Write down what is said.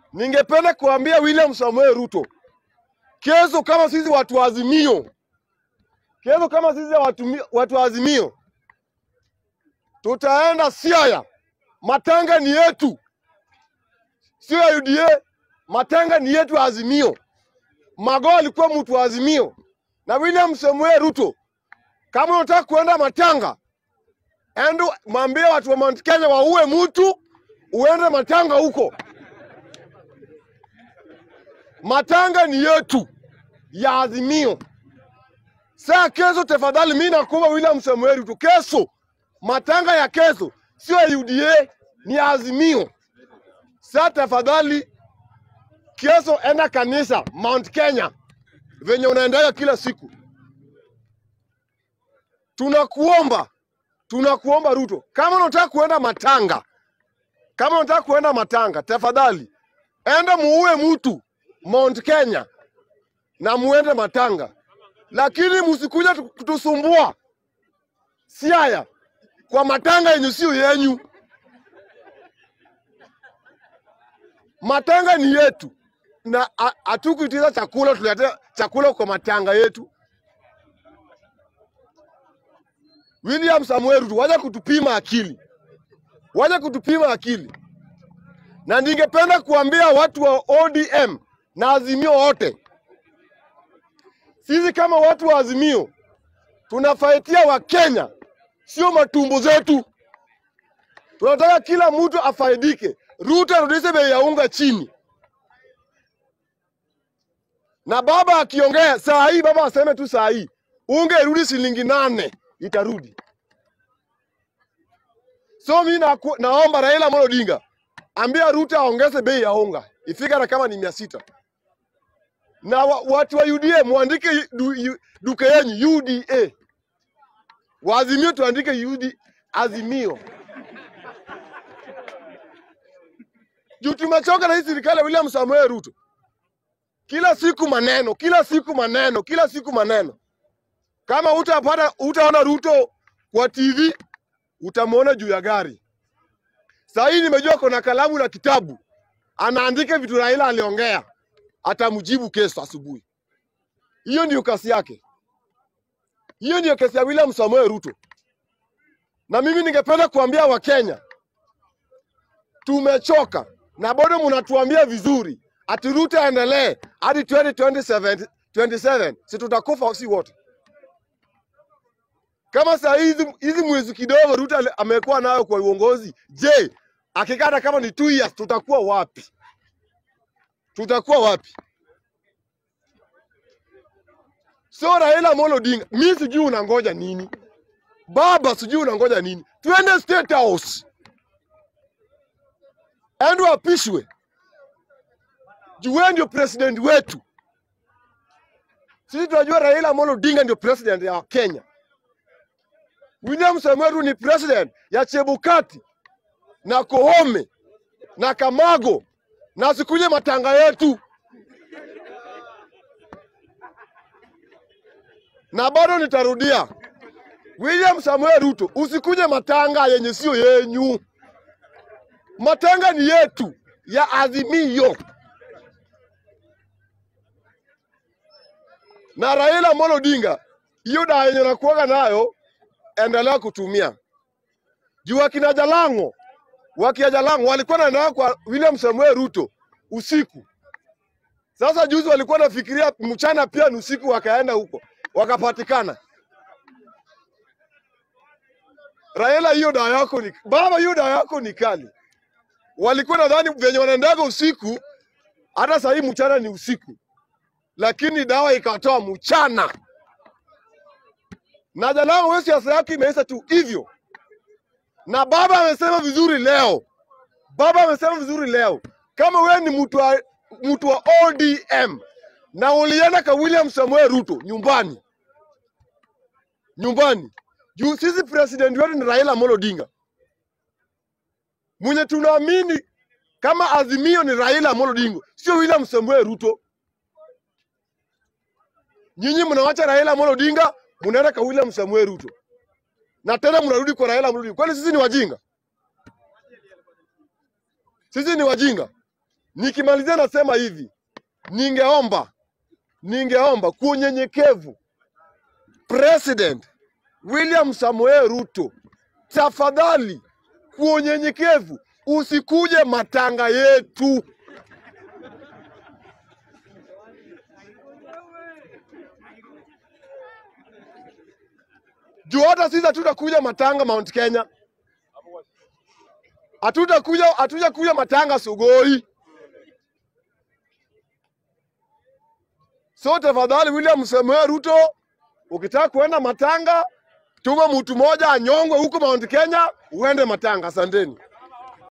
ningependa kuambia William Samoei Ruto, kesho kama sisi watu wa Azimio, kesho kama sisi watu, mi- watu wa Azimio tutaenda Siaya. Matanga ni yetu, sio ya UDA. Matanga ni yetu ya Azimio. Magoa alikuwa mtu wa Azimio na William Samoei Ruto, kama unataka kuenda Matanga, endo mwambie watu wa Mount Kenya waue mtu, uende Matanga huko. Matanga ni yetu ya Azimio. Saa kesho, tafadhali, mimi nakuomba William Samoei Ruto, kesho matanga ya kesho sio ya UDA, ni ya Azimio. Saa tafadhali, kesho enda kanisa Mount Kenya venye unaendaga kila siku. Tunakuomba, tunakuomba Ruto, kama unataka kuenda matanga, kama unataka kuenda matanga, tafadhali enda muue mtu Mount Kenya na muende matanga, lakini msikuja tu- kutusumbua Siaya kwa matanga yenye sio yenyu. Matanga ni yetu na ha- hatukuitiza chakula, tuletea chakula kwa matanga yetu. William Samuel Ruto, waje kutupima akili, waje kutupima akili. Na ningependa kuambia watu wa ODM na Azimio wote, sisi kama watu wa Azimio tunafaitia Wakenya, sio matumbo zetu. Tunataka kila mtu afaidike. Ruto arudishe bei ya unga chini, na baba akiongea saa hii, baba aseme tu saa hii unga irudi shilingi nane, itarudi. So mi naku, naomba Raila Amolo Odinga ambia Ruto aongeze bei ya unga ifike hata kama ni mia sita na wa, watu wa UDA muandike du, yu- duka yenyu UDA, waazimio tuandike UD, Azimio juu tumechoka na hii serikali ya William Samoei Ruto. Kila siku maneno, kila siku maneno, kila siku maneno. Kama utapata utaona Ruto kwa TV, utamwona juu ya gari. Saa hii nimejua kuna kalamu na kitabu, anaandika vitu Raila aliongea, atamjibu kesho asubuhi. Hiyo ndio kasi yake, hiyo ndio kesi ya William Samoei Ruto. Na mimi ningependa kuambia Wakenya, tumechoka na bado mnatuambia vizuri ati Ruto aendelee hadi 2027 27, si tutakufa si wote? Kama saa hizi hizi mwezi kidogo Ruto ale- amekuwa nayo kwa uongozi, je, akikata kama ni two years tutakuwa wapi? Tutakuwa wapi? So Raila Amolo Odinga, mi sijui unangoja nini baba, sijui unangoja nini? Twende State House, endo apishwe juu wewe ndio president wetu. Sisi tunajua Raila Amolo Odinga ndio president ya Kenya. William Samoei Ruto ni president ya Chebukati na Koome na Kamago na sikuje matanga yetu, na bado nitarudia, William Samoei Ruto, usikuje matanga yenye sio yenyu. Matanga ni yetu ya Azimio. na Raila Amolo Odinga, hiyo dawa yenye nakuaga nayo endelea kutumia juu akina Jalango wakia Jalango walikuwa naenda kwa William Samuel Ruto usiku. Sasa juzi walikuwa nafikiria mchana pia ni usiku, wakaenda huko wakapatikana. Raila, hiyo dawa yako ni baba, hiyo dawa yako ni kali. Walikuwa nadhani venye wanaendaga usiku, hata saa hii mchana ni usiku, lakini dawa ikatoa mchana. Na Jalango wewe siasa yake imeisha tu hivyo, na baba amesema vizuri leo, baba amesema vizuri leo, kama wewe ni mtu wa, mtu wa ODM na ulienda kwa William Samuel Ruto nyumbani nyumbani, juu sisi president wetu ni Raila Amolo Odinga, mwenye tunaamini kama Azimio ni Raila Amolo Odinga, sio William Samuel Ruto. Nyinyi mnawacha Raila Amolo Odinga, mnaenda kwa William Samuel Ruto na tena mnarudi kwa Raila Amolo Odinga. Kwani sisi ni wajinga? Sisi ni wajinga? Nikimalizia nasema hivi, ningeomba ningeomba kwa unyenyekevu, President William Samoei Ruto, tafadhali, kwa unyenyekevu usikuje matanga yetu. juu hata sisi hatutakuja matanga Mount Kenya, hatutakuja hatujakuja matanga Sugoi. So tafadhali, William Samoei Ruto, ukitaka kuenda matanga, tuma mtu mmoja anyongwe huko Mount Kenya, uende matanga. Asanteni.